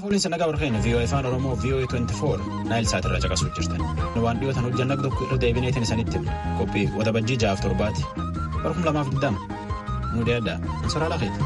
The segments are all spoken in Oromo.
Waliin nagaa warqeenya VOA afaan Oromoo VOA 24 naayil saatirraa caqasuuf jirtan. Waan dhiyootan hojjanna tokko irra deebineetiin isanitti qophii waxabajjii ja'aaf torbaati. Barkum lamaaf digdama. Nu deeddaa. Ansoraa lafeeti.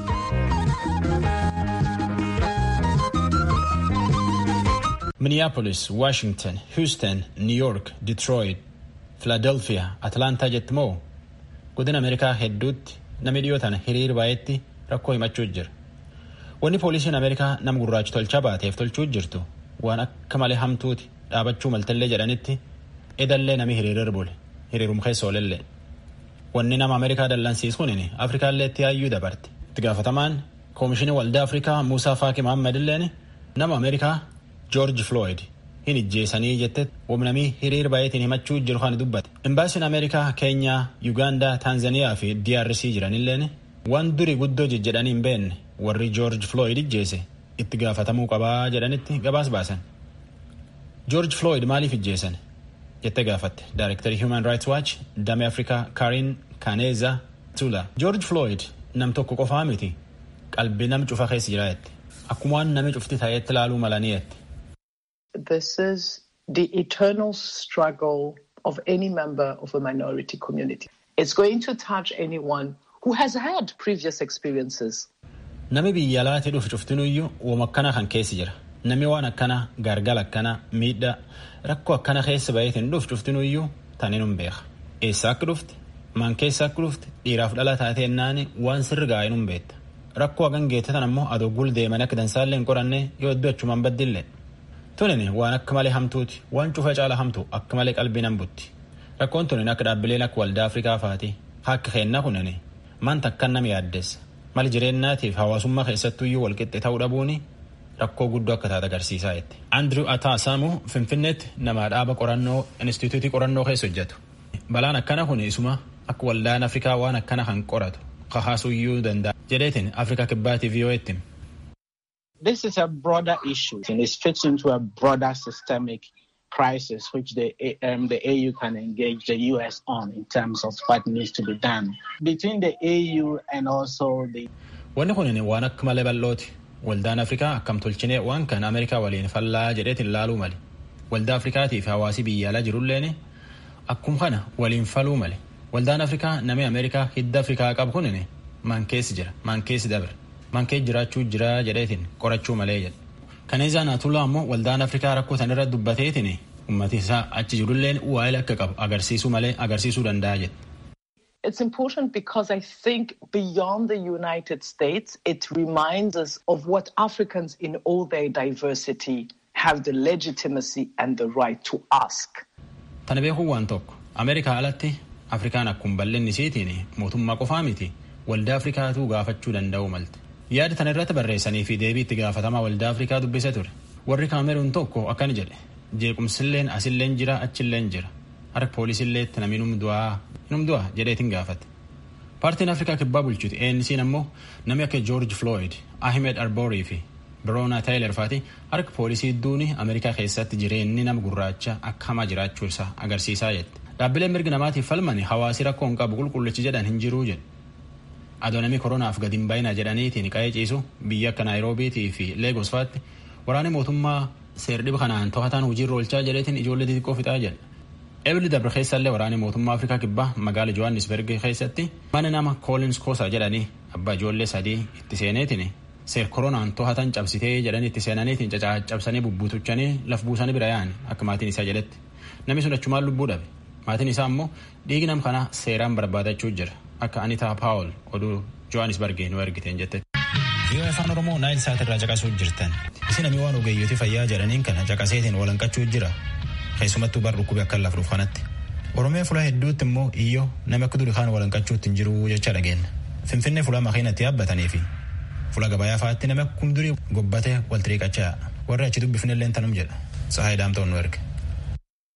Minneapolis, Washington, Houston, New York, Detroit, Philadelphia, Atlantaa jetti moo godina Ameerikaa hedduutti namni dhiyootan hiriir baay'eetti rakkoo himachuu jira. Wanni poolisiin Ameerikaa nama gurraachi tolchaa baateef tolchuu jirtu waan akka malee hamtuuti dhaabachuu maltallee jedhanitti edallee nami hiriirir bule hiriirum keessa oolellee. Wanni nama Ameerikaa dallansiisuun Afrikaallee itti yaayyuu dabarte. Itti gaafatamaan Koomishinii Waldaa Afrikaa Muusaa Faaqi Mahammad illeen nama Ameerikaa George Floyd hin ijjeesanii jette wamnamii hiriir baay'eetiin himachuu jiru kan dubbate. Imbaasiin Ameerikaa Keenyaa, Yuugaandaa, Taanzaniyaa fi DRC jiranilleen waan durii guddoo jejjedhanii hin beekne warri George Floyd ijjeese itti gaafatamuu qabaa jedhanitti gabaas baasan. George Floyd maaliif ijjeesan? jettee gaafatte Daayirektarii Human Rights Watch damee Afrikaa Karin Kaneeza Tula. George Floyd nam tokko qofaa miti qalbii nam cufa keessa jira jette. Akkuma waan nami cufti ta'etti ilaaluu malanii jette. This is the eternal struggle of any member of a minority community. It's going to touch anyone who has had previous experiences. Nami biyya alaatti dhufu cuftinuyyuu wama akkana kan keessi jira. Nami waan akkana gargala akkana miidhaa rakkoo akkana keessa baheetiin dhufu cuftinuyyuu tanin hin beeka. Eessa akka dhufti? Maan keessa akka dhufti? Dhiiraaf dhala taatee naani waan sirri gaa'in hin beekta. Rakkoo hagan geettatan ammoo adoo gul deemanii akka dansaallee hin qoranne yoo iddoo achumaan baddillee. Tunin waan akka malee hamtuuti. Waan cufa caala hamtu akka malee qalbii nan butti. Rakkoon tunin akka dhaabbileen akka waldaa Afrikaa faati. Akka keenna kunin maanta akkan nama yaaddeessa. Mali jireenyaatiif hawaasummaa keessattuyyuu walqixxe ta'uu dhabuuni rakkoo guddoo akka taate agarsiisaa jetti. Andrew Ataasamu Finfinneetti nama dhaaba qorannoo Inistituutii qorannoo keessa hojjetu. Balaan akkana kun isuma akka waldaan Afrikaa waan akkana kan qoratu kahaasuyyuu danda'a. Jedheetiin Afrikaa kibbaatiif yoo ittiin. This is a broader issue and it fits into a broader systemic crisis which the, um, the AU can engage the US on in terms of what needs to be done. Between the AU and also the... Wanni kun waan akka malee bal'ooti. Waldaan Afrikaa akkam tolchinee waan kan Ameerikaa waliin fallaa jedheetiin ilaaluu mali. Waldaa Afrikaatiif hawaasi biyya alaa jirulleen akkuma kana waliin faluu mali. Waldaan Afrikaa namni Ameerikaa hidda Afrikaa qabu kun maan keessi jira, maan keessi dabre. Mankee jiraachuu jira jedheetiin qorachuu malee jedhe. Kaneezaa Naatullaa ammoo waldaan Afrikaa rakkoo san irra dubbateetiin ummati isaa achi jirulleen waa'ee akka qabu agarsiisuu malee agarsiisuu danda'a jedhe. It's important because I think beyond the United States, it reminds us of what Africans in all their diversity have the legitimacy and the right to ask. Tana beekuu waan tokko Ameerikaa alatti Afrikaan akkuma bal'inni isiitiin mootummaa qofaa miti waldaa Afrikaatu gaafachuu danda'u malte. yaada tana irratti barreessanii fi deebii itti gaafatamaa waldaa afrikaa dubbise ture warri kaameruun tokko akkana jedhe jeequmsilleen asilleen jira achilleen jira harka poolisiillee namni num du'a jedheetiin gaafate paartiin afrikaa kibbaa bulchuti ANC'n ammoo namni akka joorji flooyid ahimed arboorii fi biroona taayiler faati harka poolisii duuni ameerikaa keessatti jireenyi nama gurraacha akka hamaa jiraachuu isaa agarsiisaa jette dhaabbileen mirgi namaatiif falmani hawaasi rakkoo hin qabu qulqullichi jedhan hin jiruu jedhe adoonamii koronaaf gadi hin baay'ina jedhaniitiin qa'ee ciisu biyya akka naayiroobiitii fi leegos faatti waraanni mootummaa seerdhiba kanaan to'ataan hojiirra oolchaa jedheetiin ijoollee xixiqqoo fixaa jedha. Ebli dabre keessallee waraanni mootummaa Afrikaa kibbaa magaala Johannesburg keessatti mana nama Collins Kosa jedhanii abbaa ijoollee sadii itti seeneetiin seer koronaan to'atan cabsitee jedhanii itti seenaniitiin caccabsanii bubbutuchanii laf buusanii bira yaa'an akka maatiin isaa jedhetti namni sun achumaan lubbuu dhabe maatiin isaa ammoo dhiigi nam kanaa seeraan barbaadachuu jira. akka Anitaa Paawul oduu Johannesburgii nu ergiteen jette. Yoo afaan Oromoo naayil saatirraa caqasuu jirtan isin namni waan ogeeyyooti fayyaa jedhaniin kana caqaseetiin walanqachuu jira keessumattuu bar dhukkubee akka lafuuf kanatti. Oromiyaa fulaa hedduutti immoo iyyoo nama akka durii kaan walanqachuutti hin jiru jecha dhageenya. Finfinnee fulaa makiinatti yaabbatanii fi fuula gabayaa fa'aatti nama kun durii gobbatee wal xiriiqachaa warri achi dubbifnellee tanum jedha. Sahaa Daamtoon nu erge.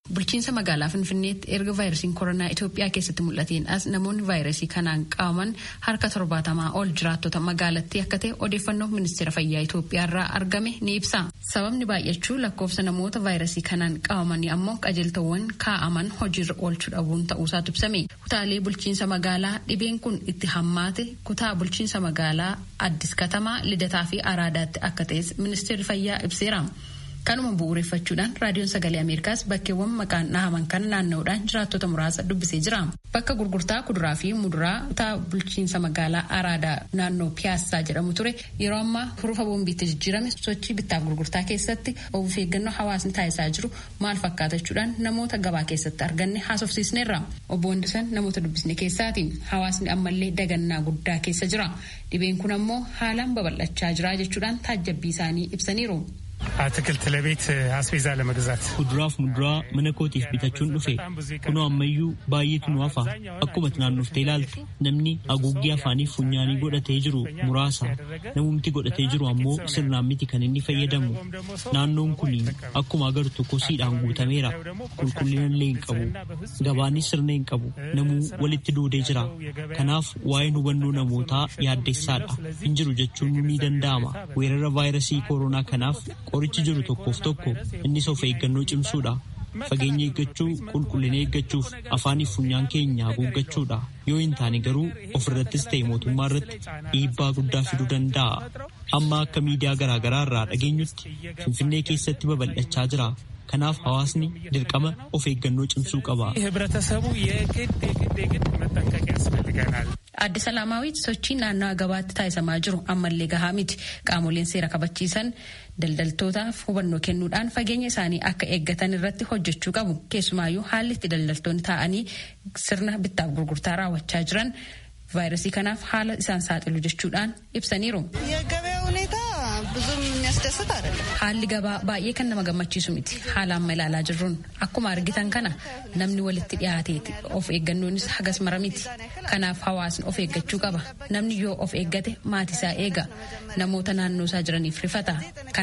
Bulchiinsa magaalaa Finfinneetti erga vaayirasiin koronaa Itoophiyaa keessatti mul'ateen as namoonni vaayirasii kanaan qabaman harka torbaatamaa ol jiraattota magaalattii akka ta'e odeeffannoo ministeera fayyaa Itoophiyaa irraa argame ni ibsa. Sababni baay'achuu lakkoofsa namoota vaayirasii kanaan qabamanii ammoo qajeeltowwan kaa'aman hojiirra oolchuu dhabuun ta'uusaatu ibsame. Kutaalee bulchiinsa magaalaa dhibeen kun itti hammaate kutaa bulchiinsa magaalaa Addis Katamaa, Lidataa fi Araadaatti akka ta'es ministeerri fayyaa ibseera. Kanuma bu'uureffachuudhaan raadiyoon sagalee Ameerikaas bakkeewwan maqaan dhahaman kan naanna'uudhaan jiraattota muraasa dubbisee jira. Bakka gurgurtaa kuduraa fi muduraa kutaa bulchiinsa magaalaa Araadaa naannoo Piyaassaa jedhamu ture yeroo ammaa hurufa boombiitti jijjiirame sochii bittaaf gurgurtaa keessatti of eeggannoo hawaasni taasisaa jiru maal fakkaatachuudhaan namoota gabaa keessatti arganne haasofsiisneerra. Obbo Wandisan namoota dubbisne keessaati. Hawaasni ammallee dagannaa guddaa keessa jira. Dhibeen kun ammoo haalaan babal'achaa jira jechuudhaan taajjabbii isaanii ibsaniiru. አትክልት ለቤት አስቤዛ ለመግዛት Kuduraaf muduraa mana kootiif bitachuun dhufe kunoo ammayyuu baay'eetu nu hafa akkuma naannoftee ilaalte namni haguuggii afaanii funyaanii godhatee jiru muraasa namumti godhatee jiru ammoo sirnaan miti kan inni fayyadamu naannoon kun akkuma agartu kosiidhaan guutameera qulqullina illee hin qabu gabaanis sirna hin qabu namuu walitti duudee jira kanaaf waa'een hubannoo namootaa yaaddessaadha hin jiru jechuun ni danda'ama weerara vaayirasii kooroonaa kanaaf qorichi jiru tokkoof tokko innis of eeggannoo cimsuudha. Fageenya eeggachuu, qulqullina eeggachuuf afaaniif funyaan keenya haguuggachuudha. Yoo hin taane garuu ofirrattis ta'e mootummaa irratti dhiibbaa guddaa fiduu danda'a. Amma akka miidiyaa garaagaraa irraa dhageenyutti Finfinnee keessatti babal'achaa jira. Kanaaf hawaasni dirqama of eeggannoo cimsuu qaba. ህብረተሰቡ የግድ የግድ የግድ መጠንቀቅ ያስፈልገናል። Adde Salaamaawwiit sochii naannawaa gabaatti taasisamaa jiru ammallee gahaa miti. Qaamoleen seera kabachiisan daldaltootaaf hubannoo kennuudhaan fageenya isaanii akka eeggatan irratti hojjechuu qabu. Keessumaayyuu haalli itti daldaltoonni taa'anii sirna bittaaf gurgurtaa raawwachaa jiran vaayirasii kanaaf haala isaan saaxilu jechuudhaan ibsaniiru. የገበያ ሁኔታ ብዙም የሚያስደስት አይደለም። Haalli gabaa baay'ee kan nama gammachiisu miti. Haala amma ilaalaa jirruun akkuma argitan kana namni walitti dhiyaateeti. Of eeggannoonis hagas mara miti. Kanaaf hawaasni of eeggachuu qaba. Namni yoo of eeggate maatisaa eega. Namoota naannoo isaa jiraniif rifata.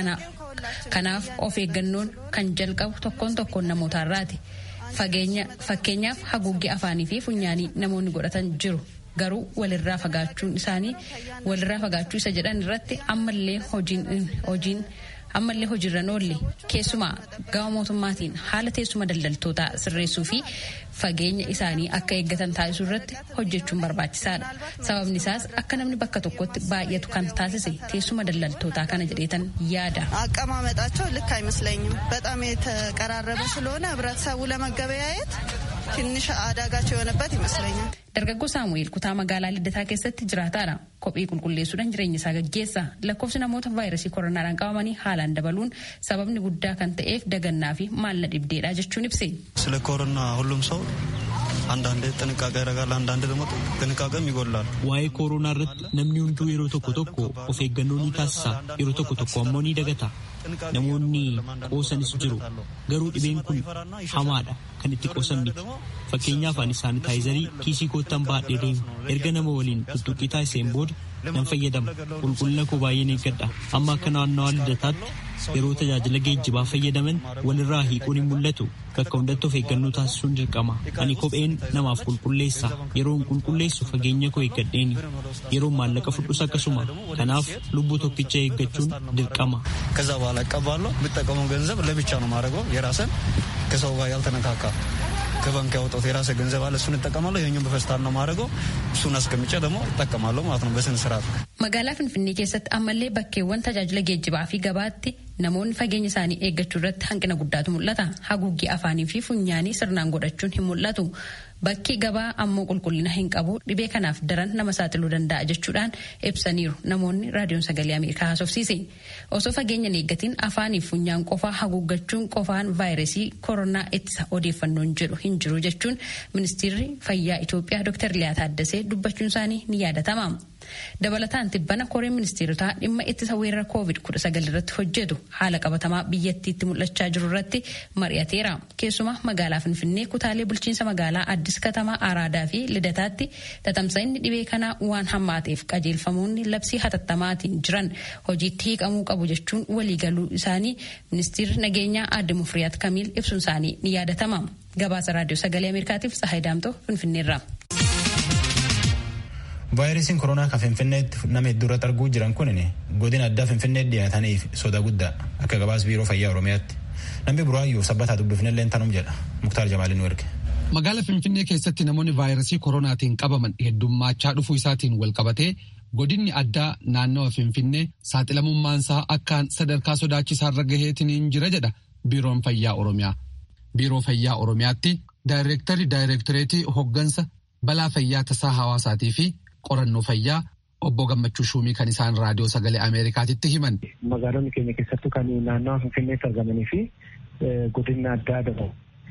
Kanaaf of eeggannoon kan jalqabu tokkoon tokkoon namootarraati. Fakkeenyaaf haguuggii afaanii fi funyaanii namoonni godhatan jiru. garuu walirraa fagaachuun isaanii walirraa fagaachuu isa jedhan irratti ammallee hojiin ammallee hojiirra oolle keessumaa gama mootummaatiin haala teessuma daldaltootaa sirreessuu fi fageenya isaanii akka eeggatan taasisuu irratti hojjechuun barbaachisaadha sababni isaas akka namni bakka tokkotti baay'atu kan taasise teessuma daldaltootaa kana jedheetan yaada. አቀማመጣቸው ልክ አይመስለኝም። በጣም የተቀራረበ ስለሆነ ህብረተሰቡ ለመገበያየት ትንሽ አዳጋች የሆነበት ይመስለኛል። Dargaggoo Saamu'eel kutaa magaalaa Liddataa keessatti jiraataadha. Kophee qulqulleessuudhaan jireenya isaa gaggeessa. Lakkoofsi namoota vaayirasii koronaadhaan qabamanii haalaan dabaluun sababni guddaa kan ta'eef dagannaa fi maalla dhibdeedha jechuun ibse. ስለ ኮሮና ሁሉም ሰው አንዳንድ ጥንቃቄ ያደርጋል፣ አንዳንድ ደግሞ ጥንቃቄም ይጎላል። Waa'ee kooroonaa irratti namni hunduu yeroo tokko tokko of eeggannoo ni taasisa. Yeroo tokko tokko ammoo ni dagata. Namoonni qoosanis jiru. Garuu dhibeen kun hamaadha kan itti qoosan miti. Fakkeenyaaf ani saanitaayizarii kiisii koottan baadhee deemu. Erga nama waliin tuttuqqii taasiseen booda nan fayyadama. Qulqullina koo baay'een eeggadha. Amma akka naannawaa lidataatti yeroo tajaajila geejjibaa fayyadaman walirraa hiikuun hin mul'atu. Bakka hundatti of eeggannoo taasisuun dirqama. Ani kopheen namaaf qulqulleessa. Yeroon qulqulleessu fageenya koo eeggadheeni. Yeroon maallaqa fudhus akkasuma. Kanaaf lubbuu tokkicha eeggachuun dirqama. ከዛ በኋላ እቀባለሁ። የምጠቀመው ገንዘብ ለብቻ ነው ማድረገው የራስን ከሰው ጋር ያልተነካካ ከባንክ ያወጣሁት የራሴ ገንዘብ አለ። እሱን እጠቀማለሁ። ይሄኛውን በፌስታል ነው ማድረገው። እሱን አስቀምጬ ደግሞ እጠቀማለሁ ማለት ነው በስነ ስርዓት። Magaalaa Finfinnee keessatti ammallee bakkeewwan tajaajila geejjibaa fi gabaatti namoonni fageenya isaanii eeggachuu irratti hanqina guddaatu mul'ata. Haguuggii afaanii fi funyaanii sirnaan godhachuun hin mul'atu. Bakki gabaa ammoo qulqullina hin qabu dhibee kanaaf daran nama saaxiluu danda'a jechuudhaan ibsaniiru namoonni raadiyoon sagalee Ameerikaa haasofsiise. Osoo fageenya hin eeggatiin afaanii fi funyaan qofaa haguuggachuun qofaan vaayirasii koronaa ittisa odeeffannoon jedhu hin jiru jechuun ministeerri fayyaa Itoophiyaa Dr. Liyaa Taaddasee dubbachuun isaanii ni yaadatama. Dabalataan tibbana koreen ministeerotaa dhimma ittisa weerara COVID-19 irratti hojjetu haala qabatamaa biyyattiitti mul'achaa jiru irratti mari'ateera. Keessumaa magaalaa Finfinnee kutaalee bulchiinsa magaalaa Addis Katamaa Araadaa fi Lidataatti tatamsa'inni dhibee kanaa waan hammaateef qajeelfamoonni labsii hatattamaatiin jiran hojiitti hiiqamuu qabu jechuun waliigaluu isaanii ministeerri nageenyaa aadde Mufriyaat Kamiil ibsuun isaanii ni yaadatama. Gabaasa raadiyoo sagalee Ameerikaatiif Tsahaay Daamtoo Finfinneerra. vaayirasiin koronaa kan finfinneetti nama hedduurratti arguu jiran kun godina addaa finfinneetti dhiyaataniif soda guddaa akka gabaas biiroo fayyaa oromiyaatti namni buraayyuu sabbataa dubbifnellee tanum jedha muktaar jamaalin nu erge. Magaala Finfinnee keessatti namoonni vaayirasii koronaatiin qabaman heddummachaa dhufuu isaatiin wal qabatee godinni addaa naannawa Finfinnee saaxilamummaansaa akkaan sadarkaa sodaachisaarra gaheetiin jira jedha biiroon fayyaa oromiyaa. Biiroo fayyaa oromiyaatti daayireektarii daayireektareetii hoggansa balaa fayyaa tasaa hawaasaatii fi qorannoo fayyaa obbo Gammachuu Shuumii kan isaan raadiyoo sagalee Ameerikaatitti himan. Magaalonni keenya keessattuu kan naannawa Finfinneetti argamanii fi godina addaa dabalu.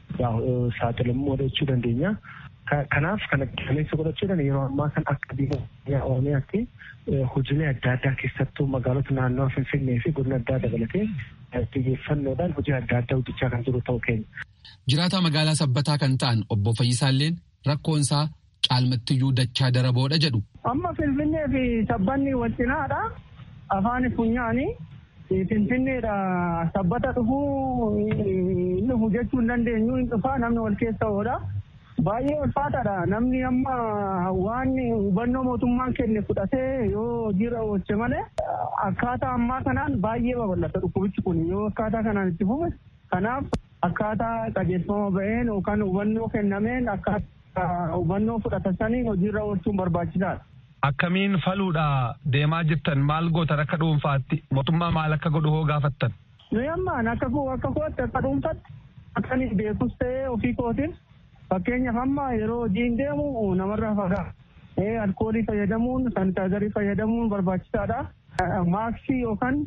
saaxilamuu godhachuu dandeenya. Kanaaf kana qilleensa godhachuudhaan yeroo ammaa kan akka biyya Oromiyaatti hojiilee adda addaa keessattuu magaalota naannoo Finfinnee fi godina addaa dabalatee xiyyeeffannoodhaan hojii adda addaa hojjechaa kan jiru ta'uu keenya. Jiraataa magaalaa sabbataa kan ta'an obbo Fayyisaalleen rakkoonsaa caalmattiyyuu dachaa daraboodha jedhu. Amma Finfinnee fi sabbanni wal cinaadha. Afaan funyaanii Finfinneedha sabbata dhufuu inni hojjechuu hin dandeenyu hin dhufaa namni wal keessa oola. Baay'ee ulfaataadha namni amma waan hubannoo mootummaan kenne fudhatee yoo hojiirra oolche malee akkaataa ammaa kanaan baay'ee babal'ata dhukkubichi kun yoo akkaataa kanaan itti fufe kanaaf akkaataa qajeelfama ba'een yookaan hubannoo kennameen akkaataa hubannoo fudhatan saniin hojiirra oolchuun barbaachisaadha. Akkamiin faluudha deemaa jirtan maal gootan akka dhuunfaatti mootummaa maal akka godhu hoo gaafattan. Nuyi ammaan akka akka kootti akka dhuunfatti akkanii beekus ta'ee ofii kootiin fakkeenyaaf amma yeroo hojiin deemu namarraa fagaata. Alkoolii fayyadamuun sanitaayizarii fayyadamuun barbaachisaadha. Maaksii yookaan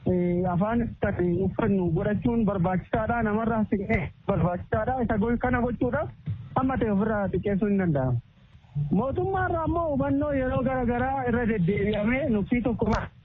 afaan uffannu godhachuun barbaachisaadha. Namarraa siqee barbaachisaadha. Isa kana gochuudhaaf amma ta'e ofirraa xiqqeessuu hin danda'amu. Mootummaarraa ammoo hubannoo yeroo garaagaraa irra deddeebi'amee nuffii tokko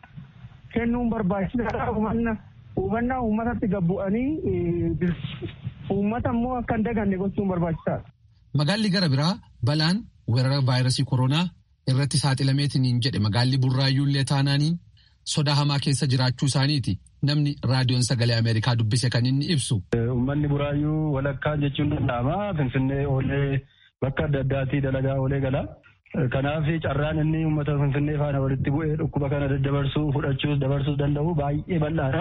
kennuun barbaachisaadha. Hubannaa uummatatti gabbu'anii uummata immoo akka hin daganne gochuun barbaachisaadha. Magaalli gara biraa balaan weerara vaayirasii koronaa irratti saaxilameetiin jedhe magaalli burraayyuullee taanaaniin sodaa hamaa keessa jiraachuu isaaniiti. Namni raadiyoon sagalee Ameerikaa dubbise kan inni ibsu. Uummanni buraayyuu walakkaa jechuun danda'ama. Finfinnee oolee bakka adda addaatii dalagaa oolee gala. Kanaaf carraan inni uummata Finfinnee faana walitti bu'ee dhukkuba kana daddabarsuu fudhachuus dabarsuus danda'u baay'ee bal'aadha.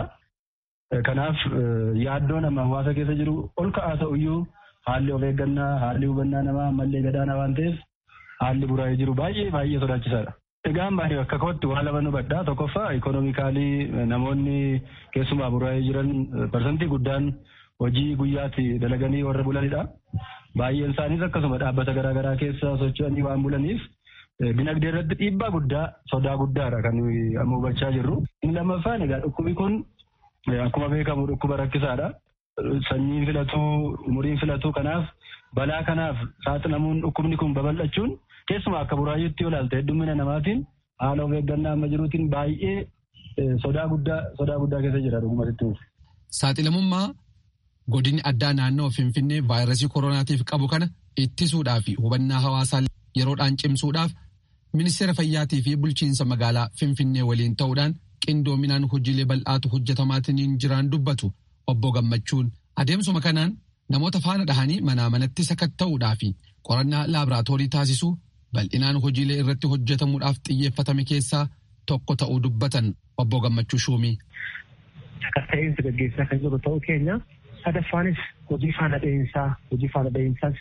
Kanaaf yaaddoo nama hawaasa keessa jiru ol ka'aa ta'uyyuu haalli of eeggannaa haalli hubannaa namaa ammallee gadaana waan ta'eef haalli buraa'ee jiru baay'ee baay'ee sodaachisaadha. Egaan baay'ee bakka kootti waa lama nu badhaa tokkoffaa ikonomikaalii namoonni keessumaa buraa'ee jiran parsantii guddaan hojii guyyaatti dalaganii warra bulanidha. Baay'een isaaniis akkasuma dhaabbata garaagaraa keessa socho'anii waan bulaniif dinagdee irratti dhiibbaa guddaa sodaa guddaadha kan amma hubachaa jirru. Inni lammaffaan egaa dhukkubi kun akkuma beekamu dhukkuba rakkisaadha. Sanyiin filatuu umuriin filatuu kanaaf balaa kanaaf saaxilamuun dhukkubni kun babal'achuun keessumaa akka buraayyuutti yoo ilaalte heddummina namaatiin haala of eeggannaa amma jiruutiin baay'ee sodaa guddaa sodaa guddaa keessa jira dhugumatti. Saaxilamummaa godinni addaa naannoo Finfinnee vaayirasii koronaatiif qabu kana ittisuudhaa fi hubannaa hawaasaa yeroodhaan cimsuudhaaf ministeera fayyaatii fi bulchiinsa magaalaa Finfinnee waliin ta'uudhaan qindoominaan hojiilee bal'aatu hojjetamaatiin jiraan dubbatu obbo Gammachuun adeemsuma kanaan namoota faana dhahanii manaa manatti sakatta'uudhaa fi qorannaa laaboraatoorii taasisuu bal'inaan hojiilee irratti hojjetamuudhaaf xiyyeeffatame keessaa tokko ta'uu dubbatan obbo Gammachuu Shuumii. Sakatta'insi gaggeessaa kan jiru ta'uu keenya sadaffaanis hojii faana dha'iinsaa hojii faana dha'iinsaas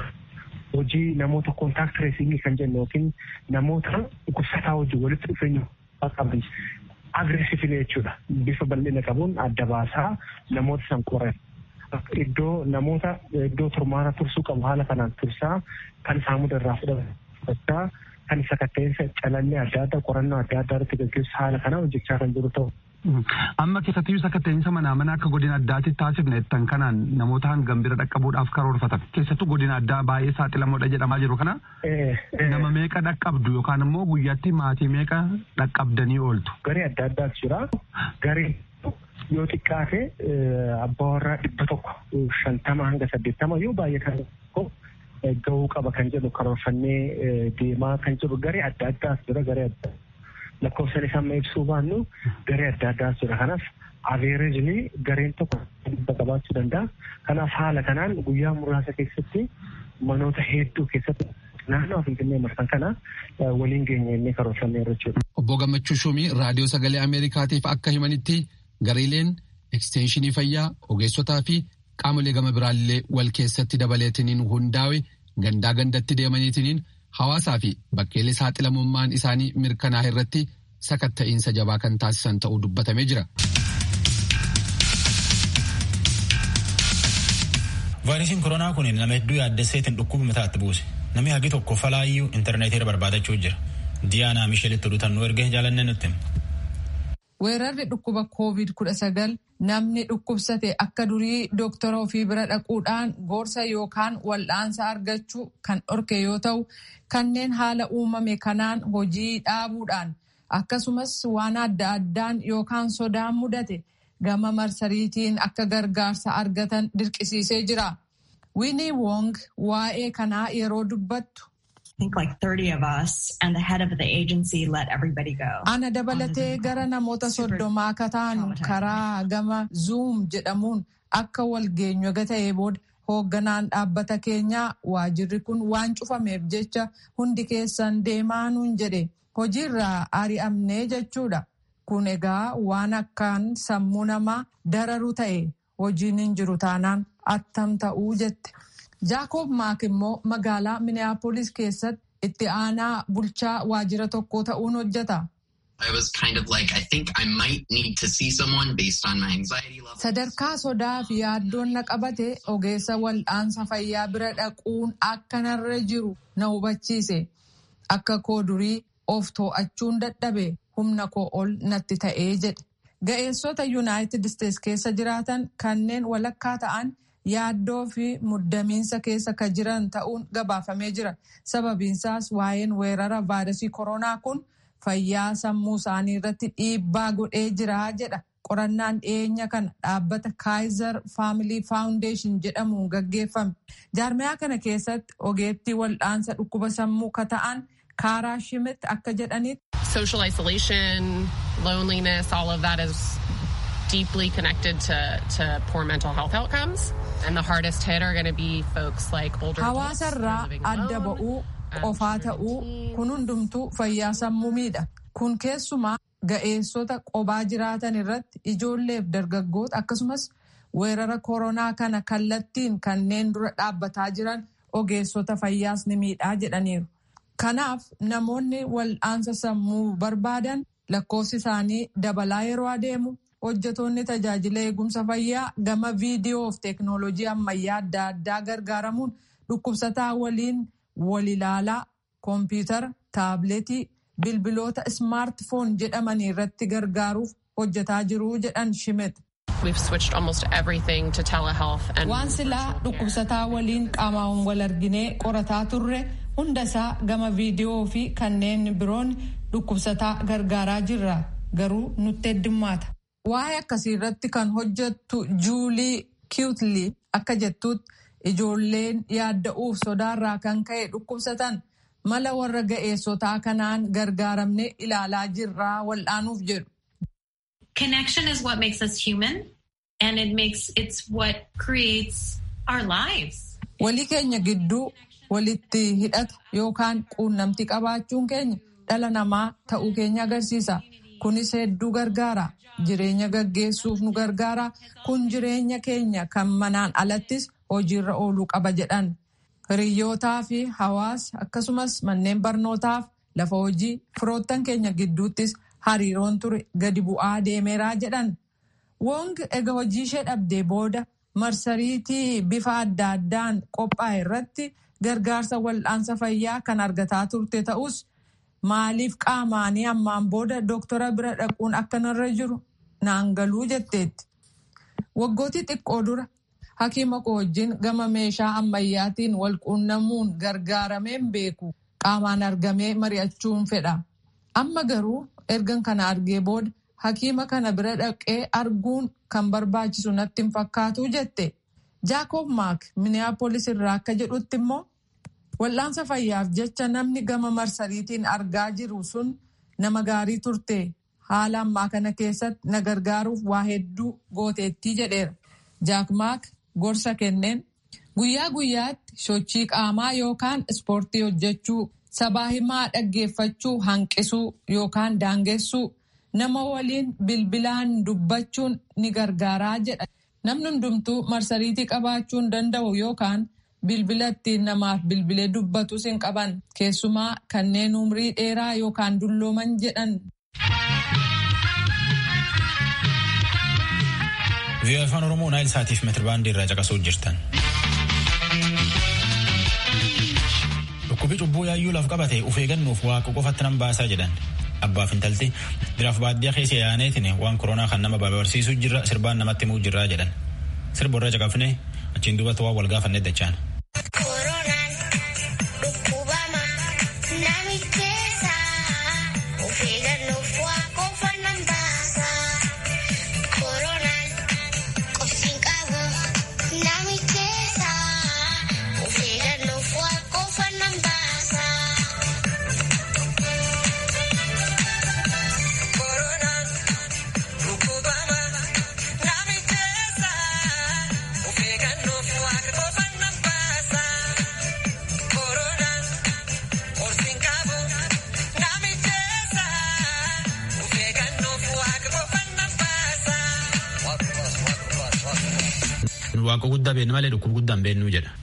hojii namoota koontaakt tireesingii kan jennu yookiin namoota dhukkubsataa hojii walitti dhufeenya qaban agreessivili jechuudha. Bifa bal'ina qabuun adda baasaa namoota san qoran. Iddoo namoota iddoo turmaata tursuu qabu haala kanaan tursaa kan saamuda irraa fudhachaa kan sakatta'insa calallee adda addaa qorannoo adda addaa irratti gaggeessu haala kanaan hojjechaa kan jiru ta'u Amma keessattiyyuu sakatteenyisa manaa mana akka godina addaatti taasifne jettan kanaan namoota hangam bira dhaqqabuudhaaf karoorfatan. Keessattuu godina addaa baay'ee saaxilamoodha jedhamaa jiru kana. Nama meeqa dhaqqabdu yookaan immoo guyyaatti maatii meeqa dhaqqabdanii ooltu. Garee adda addaatu jira. Garee yoo xiqqaate abbaa warraa dhibba tokko shantama hanga saddeettama yoo baay'atan tokko gahuu qaba kan jedhu karoorfannee deemaa kan jiru garee adda addaas jira garee adda lakkoofsan isaa amma ibsuu baannu garee adda addaas jira kanaaf aveerejni gareen tokko dhibba qabaachuu danda'a kanaaf haala kanaan guyyaa muraasa keessatti manoota hedduu keessatti naannoo finfinnee marsan kana waliin geenye inni karoorfannee jechuudha. Obbo Gammachuu Shumii raadiyoo sagalee Ameerikaatiif akka himanitti gareeleen ekstenshinii fayyaa ogeessotaa fi qaamolee gama biraallee wal keessatti dabaleetiniin hundaa'e gandaa gandatti deemaniitiniin hawaasaa fi bakkeelee saaxilamummaan isaanii mirkanaa irratti sakatta'iinsa jabaa kan taasisan ta'uu dubbatamee jira. vaayirasiin koronaa kun nama hedduu yaaddesseetiin dhukkuba mataatti buuse namni hagi tokko falaayyuu intarneetiirra barbaadachuu jira diyaanaa misheelitti oduutannuu erge jaalannee nutti. weerarri dhukkuba covid kudha sagal namni dhukkubsate akka durii dooktora ofii bira dhaquudhaan gorsa yookaan wal'aansa argachuu kan dhorke yoo ta'u kanneen haala uumame kanaan hojii dhaabuudhaan akkasumas waan adda addaan yookaan sodaan mudate gama marsariitiin akka gargaarsa argatan dirqisiisee jira. Winnie Wong waa'ee kanaa yeroo dubbattu. Ana dabalatee gara namoota soddomaa akka taanu karaa gama Zoom jedhamuun akka wal geenyu ta'ee booda hoogganaan dhaabbata keenyaa waajirri kun waan cufameef jecha hundi keessan deemaa nuun jedhe hojiirraa ari'amnee jechuudha. Kun egaa waan akkaan sammuu namaa dararu ta'e hojiin hin jiru taanaan attam ta'uu jette. Jaakob Maak immoo magaalaa Minneapolis keessatti itti aanaa bulchaa waajjira tokko ta'uun hojjeta. Sadarkaa sodaa fi yaaddoon na qabate ogeessa wal'aansa fayyaa bira dhaquun akka narra jiru na hubachiise. Akka koo durii of too'achuun dadhabe humna koo ol natti ta'ee jedhe. Ga'eessota Yuunaayitid Isteets keessa jiraatan kanneen walakkaa ta'an yaaddoo fi muddamiinsa keessa kan jiran ta'uun gabaafamee jira. Sababiinsaas waa'een weerara vaayirasii koronaa kun fayyaa sammuu isaanii irratti dhiibbaa godhee jira jedha. Qorannaan dhiyeenya kana dhaabbata Kaayizer Faamilii Faawundeeshin jedhamuun gaggeeffame. Jaarmiyaa kana keessatti ogeettii wal'aansa dhukkuba sammuu ka ta'an Kaaraa Shimit akka jedhanitti. Social isolation, loneliness, all of that is deeply connected to, to poor mental health outcomes. And the hardest hit are going to be folks like older adults. Hawaasarraa adda ba'uu qofaa ta'uu kun hundumtuu fayyaa sammuu miidha. Kun keessumaa ga'eessota qobaa jiraatan irratti ijoolleef dargaggoota akkasumas weerara koronaa kana kallattiin kanneen dura dhaabbataa jiran ogeessota fayyaas ni miidhaa jedhaniiru. Kanaaf namoonni wal'aansa sammuu barbaadan lakkoofsi isaanii dabalaa yeroo adeemu hojjetoonni tajaajila eegumsa fayyaa gama viidiyoo fi teeknooloojii ammayyaa adda addaa gargaaramuun dhukkubsataa waliin wal ilaalaa koompiyutara taabileetii bilbiloota ismaartifoon jedhaman irratti gargaaruuf hojjetaa jiru jedhan shimet. Waan silaa dhukkubsataa waliin qaamaan wal arginee qorataa turre hundasaa gama viidiyoo fi kanneen biroon dhukkubsataa gargaaraa jirra garuu nutti heddummaata. Waa'ee akkasii irratti kan hojjettu Juulii Kiwutlii akka jettutti ijoolleen yaadda'uuf sodaarraa kan ka'e dhukkubsatan mala warra ga'eessotaa kanaan gargaaramne ilaalaa jirraa wal'aanuuf jedhu. Connection is what makes us human and it makes it's what creates our lives. Walii keenya gidduu walitti hidhata yookaan quunnamtii qabaachuun keenya dhala namaa ta'uu keenya agarsiisa. Kunis hedduu gargaara. Jireenya gaggeessuuf nu gargaara. Kun jireenya keenya kan manaan alattis hojiirra ooluu qaba jedhan. Hiriyyootaa fi hawaasa akkasumas manneen barnootaaf lafa hojii firoottan keenya gidduuttis hariiroon ture gadi bu'aa deemeeraa jedhan. Wong ega hojii ishee dhabdee booda marsariitii bifa adda addaan qophaa'e irratti gargaarsa wal'aansa fayyaa kan argataa turte ta'us maaliif qaamaanii ammaan booda dooktora bira dhaquun akka narra jiru naan galuu jetteetti. Waggootii xiqqoo dura hakiima koo wajjin gama meeshaa ammayyaatiin wal quunnamuun gargaarameen beeku qaamaan argamee mari'achuun fedha. Amma garuu ergan kana argee booda hakiima kana bira dhaqee arguun kan barbaachisu natti hin fakkaatu jette. Jaakob Maak Minneapolis irraa akka jedhutti immoo wal'aansa fayyaaf jecha namni gama marsariitiin argaa jiru sun nama gaarii turte. Haala ammaa kana keessatti na gargaaruuf waa hedduu gooteettii jedheera. Jaak Maak gorsa kenneen guyyaa guyyaatti sochii qaamaa yookaan ispoortii hojjechuu sabaa himaa dhaggeeffachuu hanqisuu yookaan daangessuu nama waliin bilbilaan dubbachuun ni gargaaraa jedha. Namni hundumtuu marsariitii qabaachuu hin danda'u yookaan bilbila ittiin namaaf bilbilee dubbatus hin qaban keessumaa kanneen umrii dheeraa yookaan dullooman jedhan. Vii'oo afaan Oromoo Naayil Saatiif meetirbaandii irraa caqasuu jirtan. Dhukkubi cubbuu yaayyuu laf qabate uf eeggannuuf waaqa qofatti nan baasaa jedhan. Abbaaf intalti biraaf baadiyyaa keessa yaaneetiin waan koronaa kan nama barsiisuu jirra sirbaan namatti himuu jirraa jedhan. Sirba irra caqafne achiin duubatti waan wal gaafanne dachaan. Waaqa guddaa beeknu malee dhukkuba guddaa hin beeknu jedha.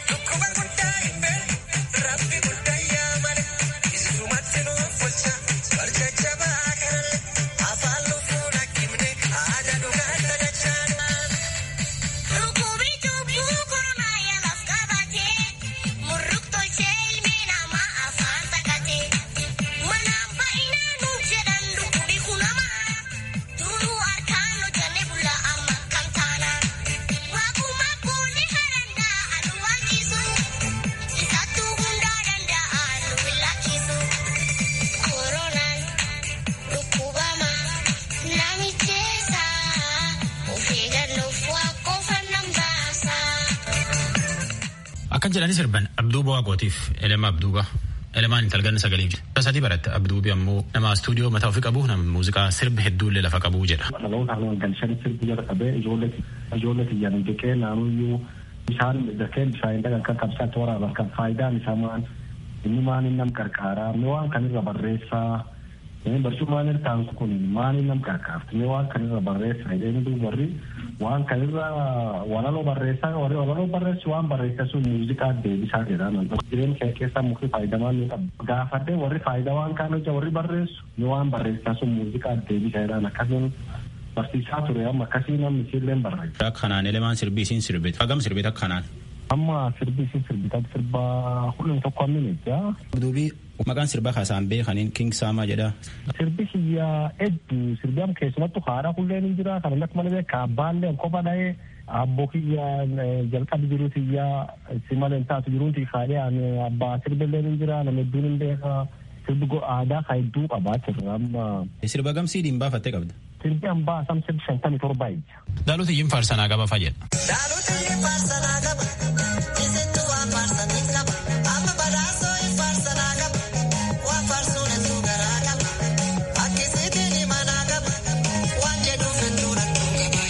Akkan jedhani sirban Abduuba Waaqootiif elema Abduuba. Elemaan intalganna sagalee sadii baratte Abduubi ammoo nama istuudiyoo mataa ofii qabu nama muuziqaa sirbi hedduullee lafa qabu jedha. Dhaloota galchan sirbi jala qabee ijoollee xiyyan jeqee naanuyyuu bishaan zakeen bishaan dhagan kan qabsaatti waraaban kan faayidaan isaa maal inni maal inni nam qarqaaraa inni waan kanirra barreessaa barcummaan irtaan kun maal inni nam qarqaarti inni waan kanirra barreessaa inni warri waan kanirra walaloo barreessaa warri walaloo barreessu waan barreessa sun muuziqaa deebisaa jedhaman jireenya kee keessaa mukti faayidamaan ni qaba gaafadhee warri faayidaa waan kaan hojja warri barreessu ni waan barreessaa sun muuziqaa deebisaa jedhan akkasiin barsiisaa ture amma akkasii namni isiilleen barreessa. Akka kanaan elemaan sirbii isiin sirbite hagam sirbite akka kanaan. Amma sirbii isiin sirbite sirba hundum tokko ammin jaa. Duubii maqaan sirbaa kaasaan beekaniin King Saamaa jedha. Sirbi kiyyaa hedduu sirbi amma keessumattu haadha kulleen hin jira kan akka malee beeka abbaallee kopha dhahee abboo kiyyaa jalqabi jiru kiyyaa si malee taatu jiruuti kaadhee abbaa sirbillee hin jira nama hedduun hin beeka sirbi aadaa ka hedduu qabaa jirra amma. Sirba gamsii diin baafattee qabda. Sirbi hambaa sam sirbi shantamii torba ija. Dhaloota iyyin faarsanaa qaba fayyada. Dhaloota iyyin faarsanaa qaba. Isintu waan faarsanii qaba. Amma badhaasoo hin faarsanaa qaba. Waan faarsuun hedduu garaa qaba. Akkisiitiin himanaa qaba. Waan jedhuuf hedduu rakkoo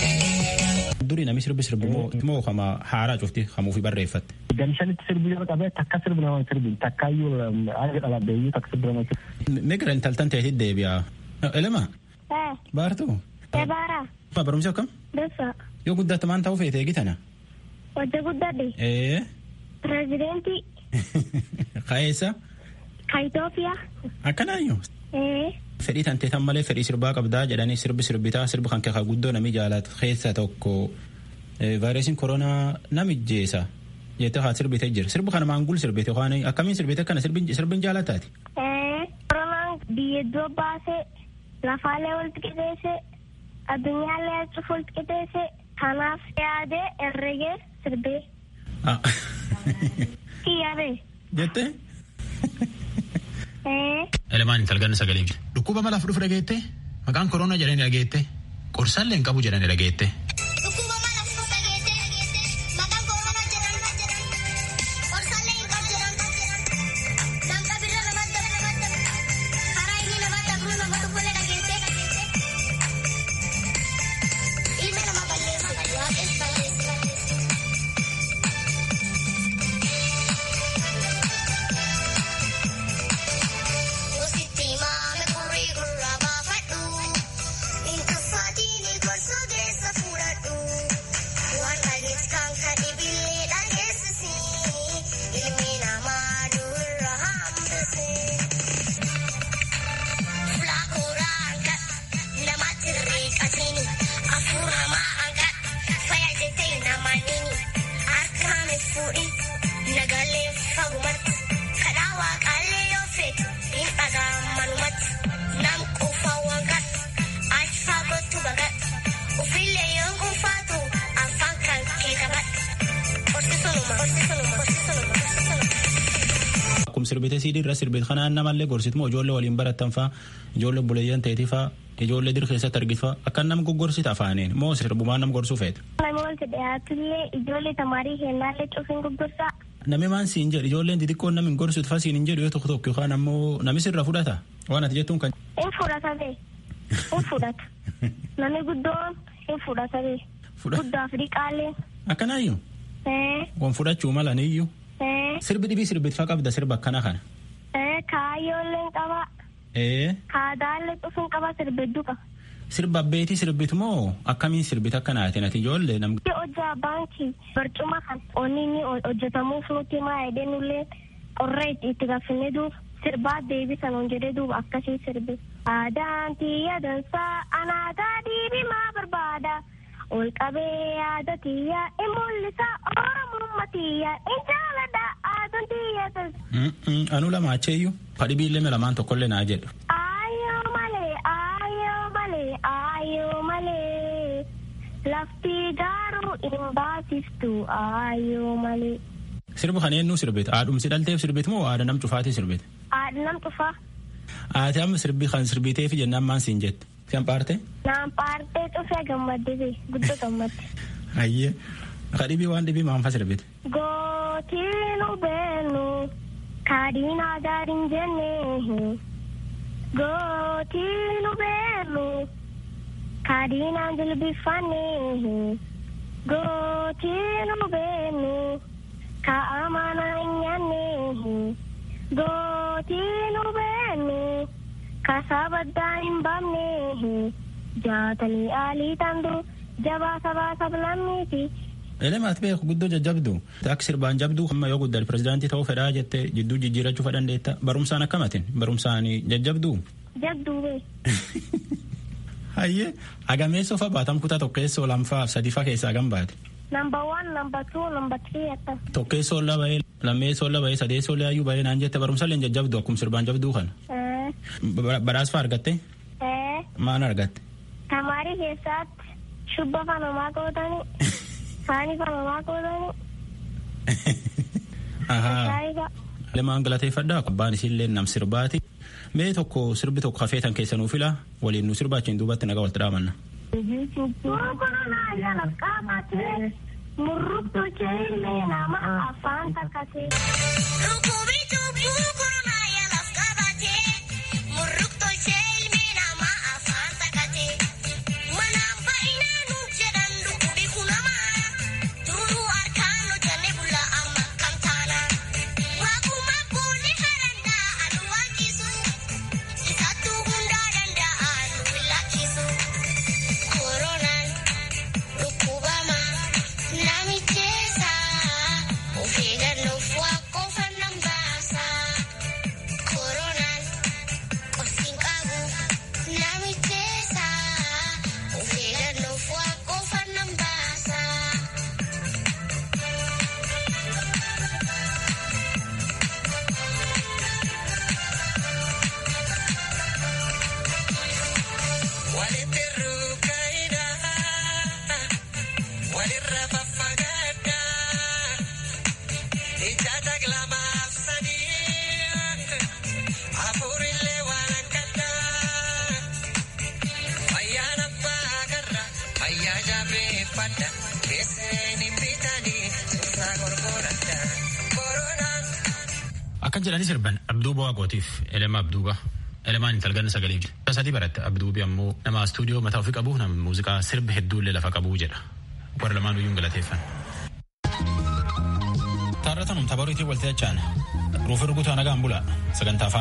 qaba. Durii namni sirbi sirbi moo kama haaraa cufti hamuufi barreeffatte. Gamshanitti sirbi yoo qabee takka sirbi nama sirbi takkaayyuu haala dhalabdeeyyuu takka sirbi nama sirbi. Migira intaltan ta'eetti deebi'a. Elema. Baartuu. Ebaara. Barumsi akkam? Dursa. Yoo guddatte maan ta'uu feete eegitana? Hojja guddadhe. Ee. Pireezidentii. Kaeessa? Ka Itoophiyaa. Akkanaayyuu. Ee. Fedhii tantee tan malee fedhii sirbaa qabdaa jedhanii sirbi sirbitaa sirbi kan keessa guddoo nami jaalatu keessa tokko vaayirasiin koronaa namijjeessa jettee haa sirbite jira sirbi kana maangul sirbite waan akkamiin sirbite kana sirbin jaalataati. Ee. Koronaan biyya iddoo baasee lafaalee walitti qixeessee addunyaallee cufuuf qixeesse kanaaf yaadee herregee sirbee. Kiyyabee. Jettee? Ee. Elemaan intalganna sagalee jira. Dhukkuba malaaf dhufu dhageette maqaan koronaa jedhanii dhageette qorsaallee hin qabu jedhanii dhageette. Akkuma sirbite siidii irra sirbite kanaan namallee gorsitmoo ijoollee waliin barattan faa ijoollee buleeyyan ta'eeti faa ijoollee dir keessatti argitu faa akka nam goggorsita afaaniin moo sirbumaan nam gorsuu feete. Namoonni dhiyaatullee ijoollee tamaarii kennaallee cufiin gurgurtaa. Nami maan siin jedhu ijoolleen xixiqqoon namni gorsutu faa siin hin jedhu yoo tokko tokko yookaan ammoo nami sirra fudhata waan ati jettuun kan. In fudhata bee. In fudhata. Nami guddoon in fudhata bee. Guddaaf dhiqaallee. Akkanaayyuu. Wan fudhachuu mala niyyuu. Sirbi dhibii sirbitfaa qabda sirba akkana kana. Kaayyoolleen qaba. Kaadaallee cufuun qaba sirbidduu qaba. Sirba abbeetii sirbitu moo akkamiin sirbita akka naatin ati ijoollee nam. Hojjaa baankii barcuma kan onni inni hojjetamuuf nuti maa edee nullee qorra itti gaafinne duuba sirbaa deebisan on jedhee duuba akkasii sirbi. Aadaan tiyya dansaa anaataa diibimaa barbaada. ol qabee yaada tiyya in mul'isa oromummaa tiyya in jaalladha aadaan tiyya. Anu lama acheeyyuu fadhibii illee lamaan tokkollee naa jedhu. Ayyoo malee ayyoo malee ayyoo malee lafti garuu hin baasiftu ayyoo malee. Sirba kana eenyu sirbite haadhumsi dhalteef sirbite moo haadha nam cufaatii sirbite. Haadha nam cufaa. Ati amma sirbi kan sirbiteef jennaan maan siin jette. Siyan paarte? Naan paartee cufee gammadde bee guddoo gammadde. Ayyee. Ka dhibii waan dhibii maan fa sirbite. Gootiinu beenu kaadhiinaa gaariin jennee. Gootiinu beenu kaadhiinaan jilbifannee. Gootiinu beenu kaa'amana hin nyaannee. Gootiinu beenu. kasabaddaa hin baafne jaatanii aalii tandu jabaa sabaa sablammiiti. Elemaat beeku guddoo jajjabdu akka sirbaan jabduu amma yoo guddate pirezidaantii ta'uu fedhaa jette jidduu jijjiirachuu fedhandeetta barumsaan akkamatin barumsaan jajjabduu. Jabduu bee. Hayyee agameessoo fa baatam kutaa tokkeessoo lamfaa sadiifaa keessaa gan baate. Number one, number two, number three akka. Tokkeessoo laba'ee lammeessoo laba'ee sadeessoo laayyuu ba'ee naan jette barumsallee jajjabdu akkuma sirbaan jabduu kana. Badhaasa argatte? Maal argatte? Tamaarii keessatti shubba fanamaa qootanii saanii fanamaa qootanii. Lemaan galateeffadhaa abbaan isiillee nam sirbaati. Mee tokko sirbi tokko hafeetan keessanuu fila waliin nu sirbaachiin duubatti nagaa walitti dhaamanna. Murruktu jeelee nama afaan takkatee. Akkan jedhanii sirban Abduuba Waaqootiif Elema Abduuba. Elemaan intalgan sagalee jira. Sadii baratte Abduubi ammoo nama istuudiyoo mataa ofii qabu nama muuziqaa sirba hedduullee lafa qabu jedha. Warra lamaan iyyuu galateeffan. Taarratanum tapharuutii waltajjii Ruufi rukutaa nagaan bula sagantaa afaan